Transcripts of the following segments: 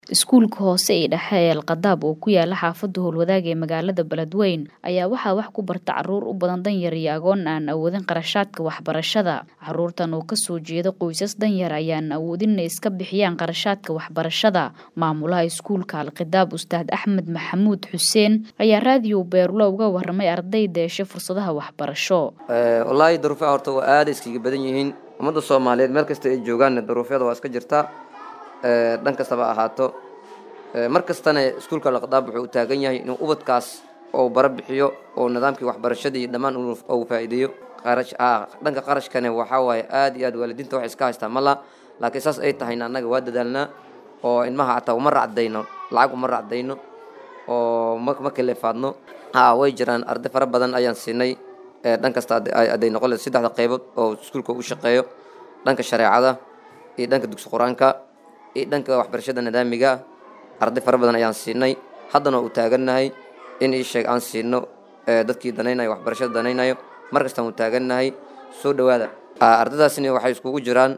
iskuulka hoose ee dhexe ee alkhadaab oo ku yaala xaafada howlwadaag ee magaalada beledweyn ayaa waxaa wax ku barta caruur u badan danyar iyo agoon aan awoodin qarashaadka waxbarashada caruurtan oo kasoo jeeda qoysas danyar ayaan awoodin inay iska bixiyaan qarashaadka waxbarashada maamulaha iskuulka alkhadaab ustaad axmed maxamuud xuseen ayaa raadiyo beerulo uga waramay ardayda heshe fursadaha waxbarasho wallaahi daruufaha horta waa aada iskaga badan yihiin ummadda soomaaliyeed meel kasta ay joogaanna daruufyada waa iska jirtaa dhan kastaba ahaato mar kastana iskuulka alkhadaab wuxuu u taagan yahay inuu ubadkaas oo bara bixiyo oo nidaamkii waxbarashadii dhammaan uu faa'iideeyo qarash dhanka qarashkane waxaa waaye aada iyo aad waalidiinta wax iska haystaa mala laakiin saas ay tahayna annaga waa dadaalnaa oo ilmaha xataa uma racdayno lacag uma racdayno oo ma ma kaleefaadno ha way jiraan arday fara badan ayaan siinay dhan kasta aday noqon leed saddexda qaybood oo iskuulka u shaqeeyo dhanka shareecada iyo dhanka dugsi qur-aanka iyo dhanka waxbarashada nidaamiga arday fara badan ayaan siinay haddana u taagannahay in ii sheeg aan siino dadkii danaynayo waxbarashada danaynayo mar kastaan u taagannahay soo dhowaada ardaydaasina waxay iskugu jiraan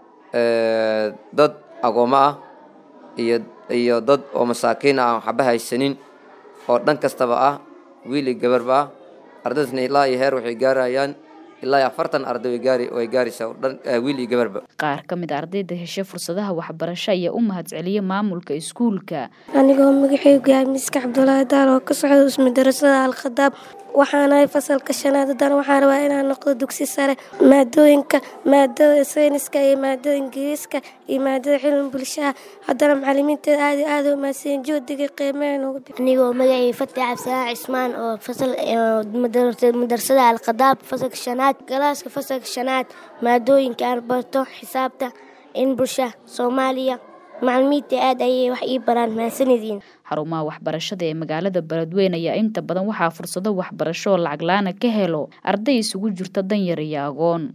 dad agoommo ah iyo iyo dad oo masaakiin ah aan waxba haysanin oo dhan kastaba ah wiil iyo gabarba ah ardaydaasna ilaa iyo heer waxay gaarayaan ilaa iyo afartan arday way gaari way gaaraysaa dhan wiil iyo gabarba qaar ka mid ardayda heshe fursadaha waxbarasho ayaa u mahadceliya maamulka iskuulka anigoo magacaygu yahay miska cabdulaahi daal oo ka socda ismadarasada alkhadaab waxaanahay fasalka shanaad haddana waxaan rabaa inaan noqdo dugsi sare maadooyinka maadada sayniska iyo maadada ingiriiska iyo maadada cilmi bulshaha haddana macalimiinteeda aad iyo aada u mahadsan joodiga qiimeyn ugu bix anigoo magacay fati cabdisalaan cismaan oo fasal madrasada alkhadaab fasalka shanaad galaaska fasalka shanaad maadooyinka aan barto xisaabta in bulsha soomaaliya macalimiinta aad ayay wax ii baraan mahadsanediin xarumaha waxbarashada ee magaalada beledweyn ayaa inta badan waxaa fursado waxbarasho oo lacag la-aana ka helo arday isugu jirta danyar iyo agoon